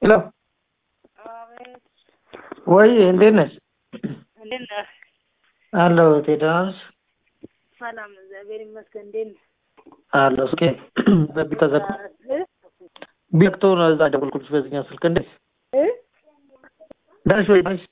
ሄሎ አቤት ወይ እንዴት ነሽ? እንዴት ነህ? አለሁ እህቴ ደህና ነሽ? ሰላም ነው፣ እግዚአብሔር ይመስገን። እንዴት ነህ? አለሁ እስኪ በቢ ተዘግቶ እ? ቢዘግቶ ነው እዛ ደወልኩልሽ በዚህኛው ስልክ እንዴት እ? ደህና ነሽ ወይ ነሽ?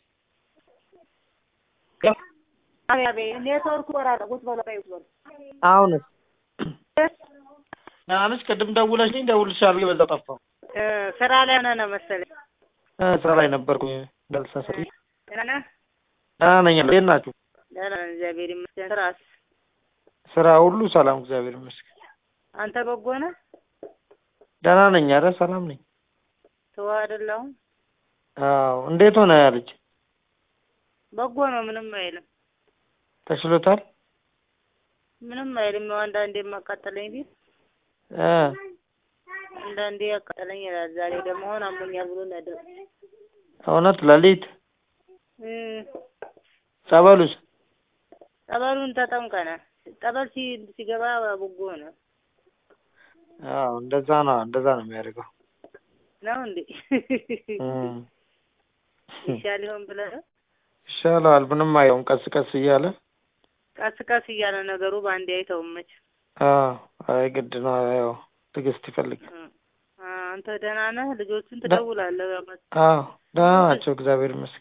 አቤት አቤት፣ ኔትወርኩ ወራደ ቁጭ በለው በይ ቁጭ በለው። አሁንስ እ? ደህና ነሽ? ቅድም ደውለሽልኝ ደውልልሻለሁ ብዬ በዛው ጠፋሁ። እ፣ ስራ ላይ ሆነህ ነው መሰለኝ። እ፣ ስራ ላይ ነበርኩኝ እንዳልተሳሳት። ደህና ነህ? ደህና ነኝ። እንዴት ናችሁ? ደህና ነን፣ እግዚአብሔር ይመስገን። ስራስ? ስራ ሁሉ ሰላም እግዚአብሔር ይመስገን። አንተ በጎ ነህ? ደህና ነኝ። ኧረ ሰላም ነኝ። ተው አይደለሁም። አዎ እንዴት ሆነ ያ ልጅ በጎ ነው፣ ምንም አይልም፣ ተሽሎታል? ምንም አይልም። ያው አንዳንዴ የማቃጠለኝ ቢል እ አንዳንዴ ያቃጠለኝ ይላል። ዛሬ ደግሞ አሁን አሞኛል ብሎ ነው ያደረው። እውነት ሌሊት እ፣ ጸበሉስ ጠበሉን ተጠምቀናል። ጠበል ሲ ሲገባ በጎ ነው አዎ እንደዛ ነው እንደዛ ነው የሚያደርገው ነው እንዴ? እም። ይሻል ይሆን ብለህ ነው? ይሻለዋል ምንም አይለውም ቀስ ቀስ እያለ ቀስ ቀስ እያለ ነገሩ በአንዴ አይተውም መች። አዎ አይ ግድ ነው ያው ትዕግስት ይፈልጋል እ፣ አንተ ደህና ነህ? ልጆቹን ትደውላለህ? በመ- አዎ ደህና ናቸው እግዚአብሔር ይመስገን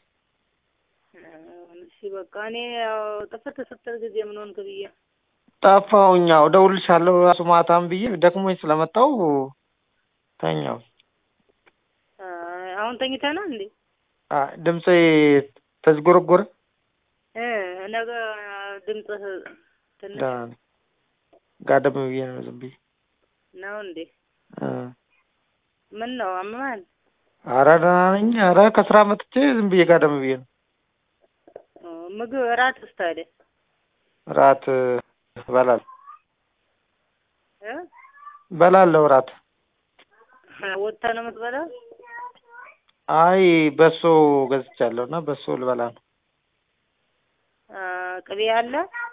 እሺ በቃ እኔ ያው ጥፍት ስትል ጊዜ ምን ሆንክ ብዬ ጠፋሁኝ ያው እደውልልሻለሁ እራሱ ማታም ብዬ ደክሞኝ ስለመጣሁ ተኛሁ አ፣ አሁን ተኝተናል እንዴ? አ ድምጼ ተዝጎረጎረ እ ነገ ድምፅህ ትንሽ ደህና ነኝ ጋደም ብዬ ነው ዝም ብዬ ነው እንዴ? እ ምን ነው አመመሃል? ኧረ ደህና ነኝ ኧረ ከስራ መጥቼ ዝም ብዬ ጋደም ብዬ ነው እ፣ ምግብ እራትስ ታዲያ እራት እበላለሁ እ እበላለሁ እራት ወጥተህ ነው የምትበላው? አይ በሶ ገዝቻለሁ እና በሶ ልበላ ነው አ፣ ቅቤ አለ?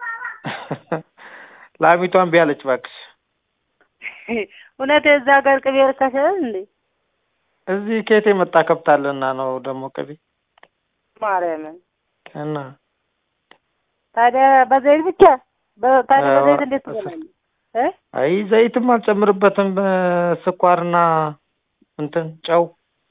ላሚቷን ቢያለች እባክሽ እውነት የዛ ሀገር ቅቤ ርካሽ አይደል እንዴ? እዚህ ከየት የመጣ ከብት አለና ነው ደግሞ ቅቤ ማርያምን እና ታዲያ በዘይት ብቻ በ- ታዲያ አዎ፣ በዘይት እንዴት እሱ- ትበላለህ? እ አይ ዘይትም አልጨምርበትም ስኳርና እንትን ጨው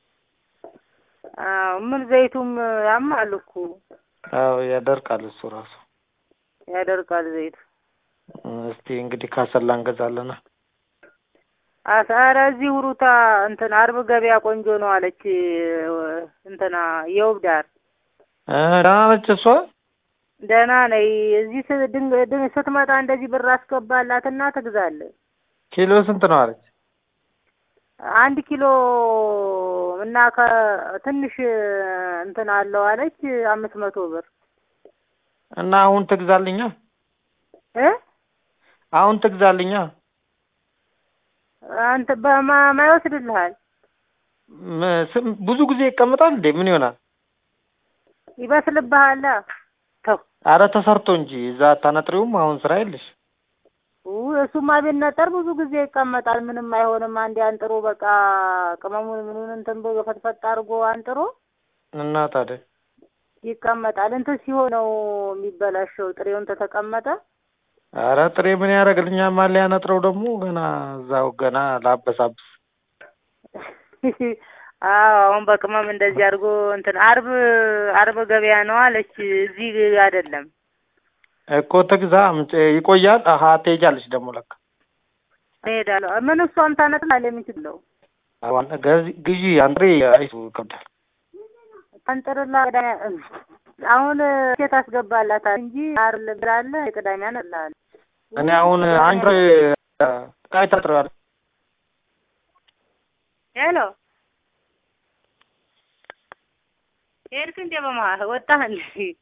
አዎ ምን ዘይቱም ያማል እኮ አዎ ያደርቃል እሱ ራሱ ያደርቃል ዘይቱ። እስቲ እንግዲህ ካሰላ እንገዛለና አስ ኧረ እዚህ ውሩታ እንትን አርብ ገበያ ቆንጆ ነው አለች እንትና የውብ ዳር እ ደህና ነች እሷ ደህና ነይ። እዚህ ስ- ድንግ ድንግ ስትመጣ እንደዚህ ብር አስገባላትና ትግዛለች። ኪሎ ስንት ነው አለች አንድ ኪሎ እና ከትንሽ እንትን አለው አለች አምስት መቶ ብር እና አሁን ትግዛልኛ እ አሁን ትግዛልኛ አንተ በማ ማይወስድልሃል ም- ስም- ብዙ ጊዜ ይቀመጣል እንዴ ምን ይሆናል ይበስልብሃል። ተው አረ ተሰርቶ እንጂ እዛ አታነጥሪውም አሁን ስራ የለሽ ውይ እሱማ ቢነጠር ብዙ ጊዜ ይቀመጣል። ምንም አይሆንም። አንዴ አንጥሮ በቃ ቅመሙን ምኑን እንትን ብሎ ፈትፈት አድርጎ አንጥሮ እና ታዲያ ይቀመጣል። እንትን ሲሆን ነው የሚበላሸው። ጥሬውን ተተቀመጠ አረ ጥሬ ምን ያደርግልኛል ማን ሊያነጥረው ደግሞ ገና እዛው ገና ላበሳብስ አዎ አሁን በቅመም እንደዚህ አድርጎ እንትን አርብ አርብ ገበያ ነው አለች። እዚህ አይደለም እኮ ትግዛ ምጭ ይቆያል አሀ ትሄጃለሽ ደግሞ ለካ እሄዳለሁ። ምን እሷም ታነጥላለች። የምችለው አሁን ገዚ- ግዢ አንጥሬ አይሱ ይከብዳል አንጥርላ ቅዳሜ አሁን ሴት አስገባላታል እንጂ አርል ብላለ የቅዳሜ አነላል እኔ አሁን አንድ ቃይ ታጥረዋል ሄሎ ሄድክ እንዴ? በመሀል ወጣህ እንዴ?